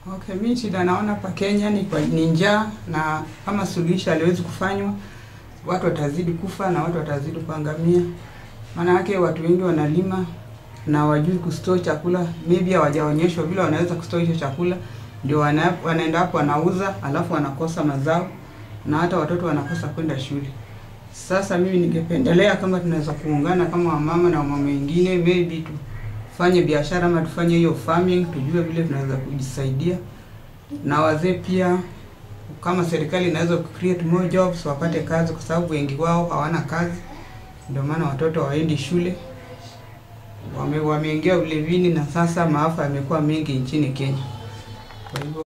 Okay, mi shida naona pa Kenya ni kwa ni njaa na kama suluhisho haliwezi kufanywa, watu watazidi kufa na watu watazidi kuangamia. Maana yake watu wengi wanalima na wajui kustore chakula, maybe hawajaonyeshwa vile wanaweza kustore hicho chakula, ndio wana, wanaenda hapo wanauza, alafu wanakosa mazao na hata watoto wanakosa kwenda shule. Sasa mimi ningependelea kama tunaweza kuungana kama wamama na wamama wengine, maybe tufanye biashara ama tufanye hiyo farming, tujue vile tunaweza kujisaidia, na wazee pia, kama serikali inaweza create more jobs, wapate kazi, kwa sababu wengi wao hawana kazi, ndio maana watoto hawaendi shule, wame, wameingia ulevini na sasa maafa yamekuwa mengi nchini Kenya. Kwa hivyo